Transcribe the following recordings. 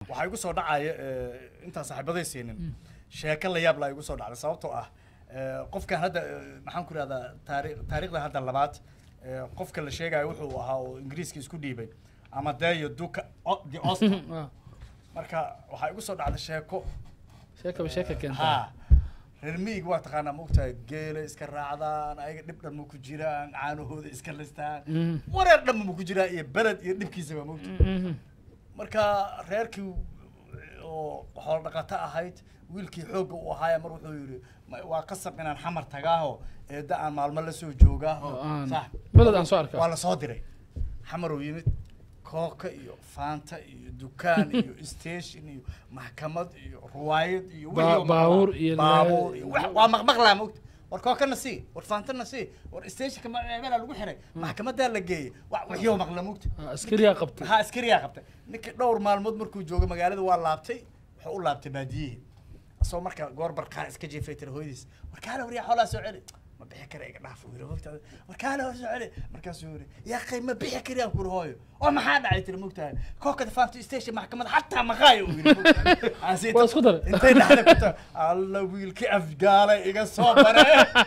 waxaa igu soo dhacaya eh, intaan saaxiibaday siinin sheeko la yaab laa igu soo dhacday sababtoo ah eh, qofkan hadda eh, maxaan ku ihahdaa taari taariikhda hadda labaad eh, qofka la sheegayo wuxuu ahaa oo ingiriiska isku dhiibay amadeyo duka O- the oscar Ah, marka waxaa igu soo dhacday sheeko sheekaba sheeka keenta ha reer miyiga waa taqaanaa maogtahay geela iska raacdaan ayaga dhib dhan ma ku jiraan caanahooda iska listaan Mhm. wareer dhan ma ku jiraan iyo beled iyo dhibkiisaba maogta Mhm. marka reerkii oo xoolo dhaqato ahayd wiilkii xoogga u ahaaya mar wuxuu yidhi "Ma- waa qasab inaan xamar tagaaho eedda aan maalmo la soo joogaaho Aan- sax beled aan soo arkaa. waa la soo diray xamar uu yimid kooka iyo faanta iyo dukaan iyo station iyo maxkamad iyo ruwaayad iyo Ba- wixii oo baabuur maqlaa. iyo baabuur la- iyo wax- waa maqmaqlaa mogta war kookana sii war faantana sii war stationka meelaa lagu xiray maxkamadaa la geeyey wa- wixii oo maqla mogta Ah, askariyaa qabtay ha askariyaa qabtay ninkii dhowr maalmood markuu joogo magaalada waa laabtay wuxuu u laabtay baadiyihii asagoo marka goor barqaa iska jeefay tira hooyadiis warkaale waryaa xoolaa soo celi ma bixi kara iga dhaaf yiri mogtaada warkaale war soo celi markaasuu yiri yaa qay ma bixi kariyaan kuri hooyo oo maxaa dhacay tiri mogtahay kookada faanto station maxkamada xataa maqaayo uu yiri mogtahay Waa isku daray. intay dhexda ku tahay alla wiilkii afgaale iga soo bare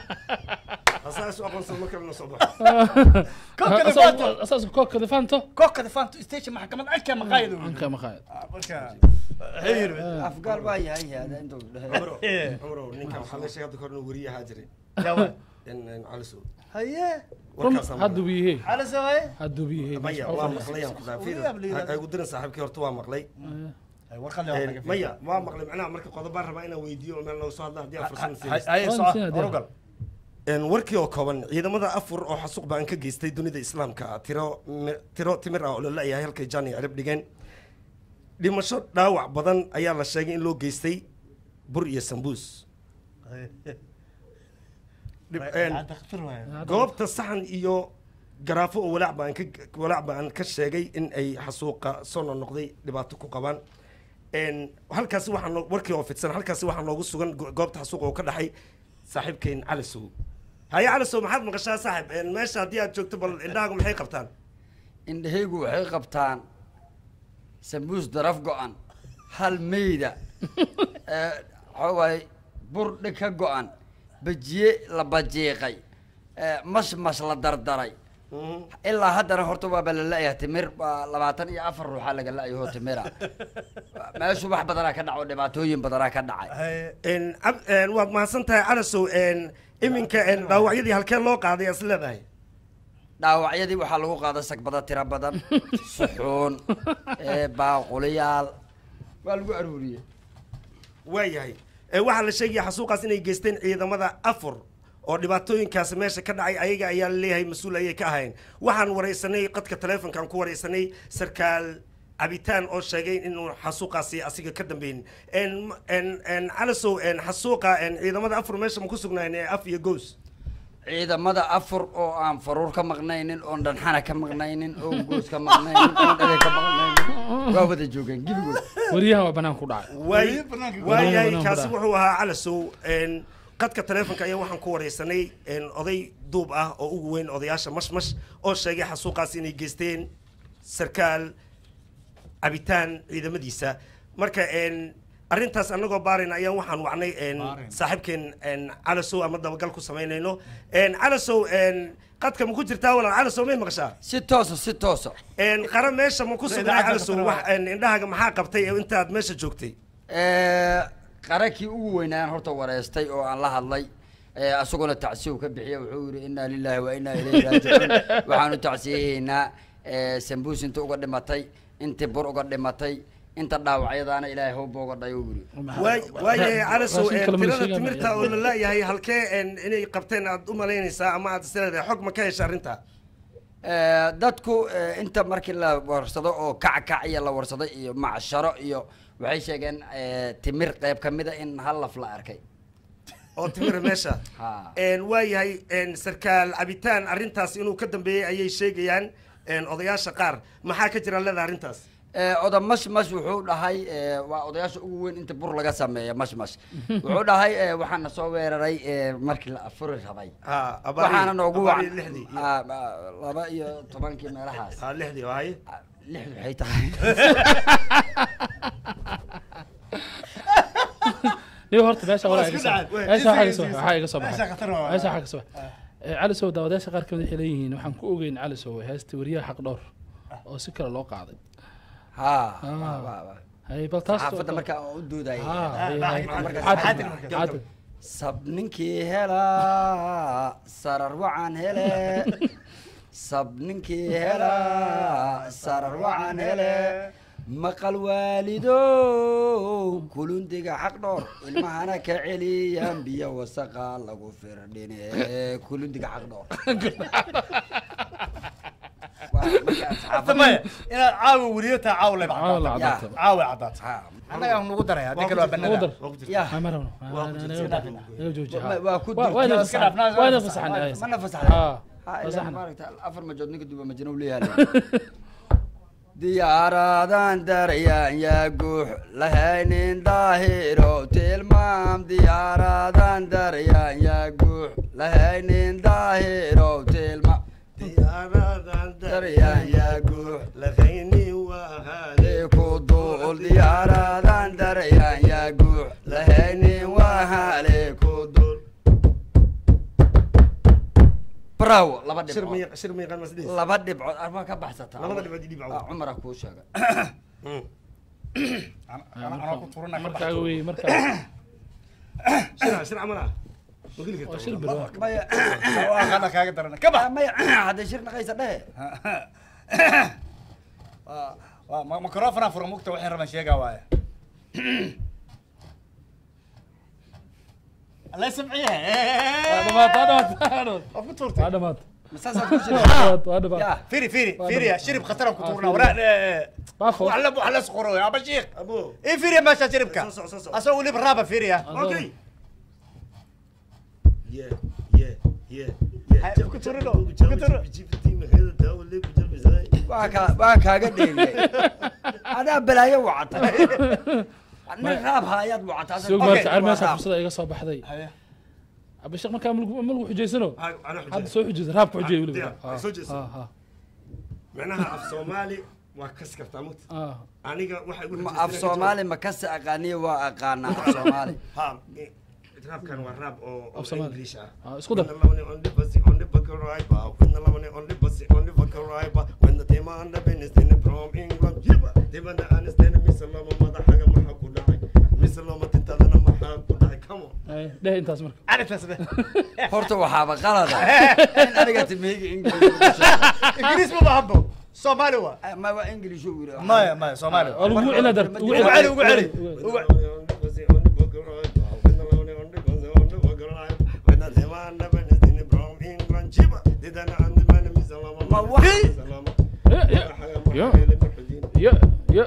asaas u aqoonsan marka la soo baxo kookada faanto asaas kookada faanto kookada faanto station maxkamad anka maqaayada uu yiri anka maqaayad Ah, marka wuxuu yiri afgaal baa yahay hada inta u dhahay cumro cumro ninkan waxaa la sheegay hadda kahor inuu weriye ahaa jiray jawa in in calisow haye warkaas aan hadduu biyahe على سواي hadduu biyahe maya waa maqlayaan ku dhaafay Weliyaab la yiraahdo. ay ugu dirin saaxiibkii horta waa maqlay اي ورقه Een, maya waa maqlay macnaha marka qodobaan rabaa inaan weydiiyo oo meel nooga soo hadla haddii aan fursad siinayso هاي Waa صح insiina dee. ورقه Een, warkii oo kooban ciidamada afur oo xasuuq baan ka geystay dunida islaamka ah tiro mi- tiro timir ah oo la la'yahay halkay jani cirib dhigeen dhimasho dhaawac badan ayaa la sheegay in loo geystay bur iyo sambuus Dhib- een, goobta saxan iyo garaafo oo walaac baan ka walaac baan ka sheegay in ay xasuuqa soo noqnoqday dhibaato ku qabaan Een, halkaasi waxaa noo- warkii oo fidsan halkaasi waxaa noogu sugan go- goobta xasuuqa oo ka dhaxay saaxiibkeen calisow haye calisow maxaad maqashaa saaxib Een, meesha haddii aad joogto bal indhahaagu maxay qabtaan indhahaygu waxay qabtaan sambuus daraf go-an hal meyda ee, waxaa waaye bur dhig ka go-an bajiye la bajiiqay ee, mas mas la dardaray ilaa haddana horta waaba la la-yahay timir waa labaatan iyo afar ruuxaa laga la-yaho timira meeshu wax badanaa ka dhaco dhibaatooyin badanaa ka dhacay Een, ab- een, waad mahadsan tahay calisow Een, iminka een, dhaawacyadii halkee loo qaaday as leedahay dhaawacyadii waxaa lagu qaaday sagbada tiro badan suxuun ee, baaquliyaal waa lagu aruuriyey waayahay Ee, waxaa la sheegaya xasuuqaas inay geysteen ciidamada afur oo dhibaatooyinkaas meesha ka dhacay ayaga ayaa laleeyahay mas-uul ayay ka ahayn waxaan waraysanay qadka taleefonkaan ku waraysanay sarkaal cabitaan oo sheegay inuu xasuuqaasi asiga ka dambeyn En- en- en, calisow en, xasuuqa en, ciidamada afur meesha ma ku sugnayn ee af iyo goos ciidamada afur oo aan faruur ka maqnaynin oon dhanxana ka maqnaynin oon goos ka maqnaynin oon dhale ka maqnaynin waa wada joogeen gebigood wariyahan waa banaan ku dhacay waay Weli banaanka ku waayahay banaanka kaasi ku wuxuu ahaa calasow en, qadka taleefonka ayaa waxaan ku waraysanay en, oday duub ah oo ugu weyn odayaasha mashmash oo sheegay xasuuqaas inay geysteen sarkaal cabitaan ciidamadiisa marka en, arrintaas annagoo baarayna ayaan waxaan wacnay en, Baarayn. saaxiibkeen en, calasow ama dabagal ku samaynayno En, calasow en, qadka ma ku jirtaa walaal calasow may maqashaa si toosa si toosa En, qara meesha ma ku sugnaa idaacadda calasow ka wax en, indhahaaga maxaa qabtay intaad meesha joogtay Ee, qarakii ugu weynaan horta wareystay oo aan la hadlay ee, asaguna tacsiyo ka bixiya wuxuu yidhi inaa lillahi wa inaa ilayhi raajicuun waxaanu tacsiyahaynaa ee, sambuus inta uga dhimatay intii bur uga dhimatay inta dhaawacyadaana ilaahay hawba uga dhayo yidhi waay waayahay calasow raashin en, kale ma la tirada sheegaa timirta oo la laayahay halkee en, inay qabteen aad u malaynaysaa ama aad isleedahay xog ma ka hesha arrinta Ee, dadku ee, inta markii la warsado oo kackac iyo la warsaday iyo macsharo iyo waxay sheegeen ee, timir qayb ka mida in hal laf la arkay oo timira meesha Ha. En, waayahay en, sarkaal cabitaan arrintaas inuu ka dambeeyey ayay sheegayaan en, odayaasha qaar maxaa ka jira leeda arrintaas Ee, oda mashmash wuxuu dhahay ee, waa odayaasha ugu weyn inta bur laga sameeya mashmash wuxuu dhahay ee, waxaana soo weeraray ee, markii la afuri rabay ha abaari- waxaana noogu abaari wacan lixdii iyo- Ah, ah, laba iyo tobankii meelahaas ha lixdii oo haye Ah, lixdu waxay tahay niyo horta meesha walaa iga isku soo dhacay. meesha waxaa iga Isku soo dhacay. waxaa iga soo Meesha baxay khatar waa. meesha waxaa ka soo baxay Eh, cali sow daawadayaasha qaar kamid waxay leeyihiin waxaan ku ogeyn cali sow heesta weriyaha xaq dhowr oo si kale loo qaaday ha Ah. hay bal taas xaafadda markaa aan u doodayay Ah, hay, hay. marka- Caadil, caadil marka. caadil. sab ninkii helaa sarar wacan hele sab ninkii helaa sarar wacan hele maqal waalidow kulundiga xaq dhoor ilmahana ka celiyaan biyo wasaqa lagu firdhine kulundiga xaq dhoor Waa markaas xaafadda- maya inaad caawa weriyo taa caawa leba Caawa la caddaata caddaata. caawa caddaata Ha, annaga aan nugu daraya hadii kale waa Ugu banada dar. Waa ku jirta. ya Ah, ma rabno. Waa ku jirta. Ah, naga- naga jooji, ha. Waa- waa ku Waa- waa ina jirta. fasaxan, Iska dhaaf, waa ina iska fasaxan, dhaaf. ay. mana fasaxday Ah, Ha, fasaxna. ilaa maaragta afar majood ninka duba majano u leeyahay diyaaradan daryaan yaa guux lahaynin daahiro tilmaam diyaaradan daryaan yaa guux lahaynin daahiro tilmaam diyaaradan daryaan yaa guux laqayni waa haale ku duul diyaaradan daryaan yaa guux lahaynin waa hale ku duul bravo laba shir dhibcood miya shir miya qan masdis laba dhibcood armaa ka baxsataa labada dhibcood ii dhibcood. Ah, cumara kuu sheegay anaa ku turana ka markaaga wey markaa shir shir camal ah ma geli waa kartaa shil bir waa. maya baxo kaaga darana ka bax Ah, maya hadday shir naqaysa dhehe Waa- waa ma- microphone fura mugta waxay rabaan sheegaa waaye alla samciye waa dhamaad waa dhamaad waa dhamaad. waa ku tuurtay waa dhamaad masaasaad ku waa shir dhamaad waa dhamaad ya firi firi Waa firi dhamaad. shirib khatar ku Ah, tuurnaa firi. waraa baafo waxla waxla sqoro aba sheekh abo ii firi meesha shiribka Soo soco, soo soco. asoo weliba raaba firiya okay yeah yeah yeah Hay, yeah ku turino, ku turino. waa kaa waa kaaga dheeriyay adaa balaayo wacata nin raab haayaad wacata sug Okay, marka ar meesha waa raab. fursada iga soo baxday Haye. abashaq markaa mulku mulku xujaysano ana hadda soo xujaysa raabka xujay weliba diyaar, Ah, soo jeeso. ah, ah, macnaha af soomaali waa kas kartaa mugta ah. aniga waxa igu Ma af soomaali ma kasi aqaaniyo waa aqaanaa af soomaali ha eh, raabkan waa raab oo oo Af Soomaali. english ah Ah, isku dar. When the lemon on the pussy, on the bucket right bar. When the lemon on the pussy, on the bucket right bar. When the tema on the business in the from England. Yiba. Tema the understand Miss Loma mother haga maha ku dhacay. Miss Loma tintadana maha ku dhacay. Come on. Ay, dheh intaas marka arrintaas be horta waxaaba qalada in aniga timeyga ingilish ingiriis ma bahabo soomaali waa ma waa ingilish uu yidhi maya maya soomaali waa lagu cina dar ugu ugu celi ugu celi When the lemon on the pussy, on the bucket right bar. When the lemon on the pussy, on the bucket right bar. When the tema on the business in the from England. Yiba. Didana and the man Miss Loma. Ma wax- Miss Loma. Ya, ya, ya. ya ya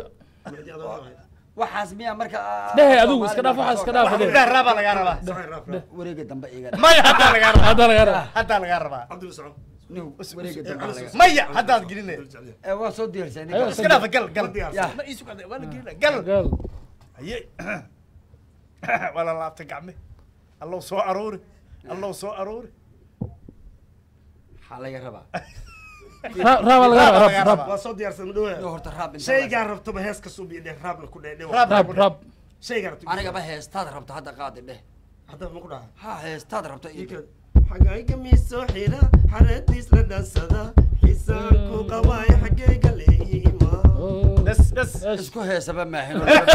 waxaas miyaa marka dheh adigu iska dhaaf waxaa iska dhaaf dheh dah raabaa lagaa rabaa wareega dambe iga maya haddaa lagaa rabaa hadda laga raba haddaa lagaa rabaa Cabdul Socod. nin wareega dambe laga maya haddaad gelinay ee waa soo diyaarsan Ayo, iska dhaafa gal gal Ya. ma iisu qade waa la gelina gal gaal haye waa la laabtay gacme allow soo aruuri allow soo aruuri maxaa laga rabaa Ra- raaba laga raba Raab raab laga raab waa soo diyaarsan Nin dhawe horta raab inta shaygaa rabtoba hees ka suubiyo dheh raabna ku dheh dheh Raab. raab raab shaygaa rabto anigaba heestaad rabto hadda qaadi dheh hadda ma ku dhaha ha heestaad rabto ii dheh. xagayga miisoo xidha xaradiis la dhansada xisaanku qabaay xaggayga leeyima Oh. bes bes isku heesaba maahin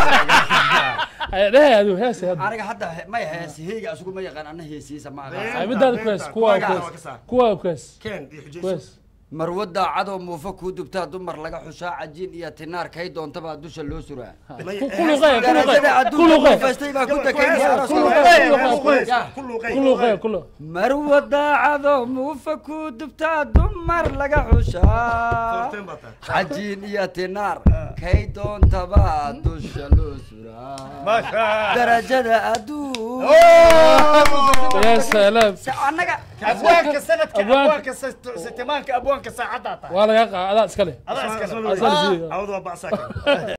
Ay, dheh adigu hees hadda aniga hadda he- may hees heega asugu ma yaqaan ana heesiisa ma aqaan ay midaada ku hees kuwa ku Kuwaaga waa ka hees saar. kuwa ku hees keen iyo ku xujayso hees marwo daacadoo muufa kuu dubtaa dumar laga xushaa cajiin iyo tinaar kay doontaba dusha loo suraa May- ku luqay ku darajada luqay ku adduunka luqay faystay baa ku Ku dakeynaya hees, aroos ku luqay, luqay, ku luqay, ku hees, Ya. ku luqay, ku luqay ku luqay marwo daacadoo muufa kuu dubtaa dumar laga xushaa Foorteen baa tahay. cajiin iyo tinaar kay doontaba dusha loo suraa maasha darajada adduun ya salaam annaga abwaanka sanadka Abwaan- abwaanka sitimaanka abwaanka saacaddaa tahay waa laga qaa adaa iska leh adaa iska Soo- leh. soo- Asal siiyey. Awad waa bacsaa kale.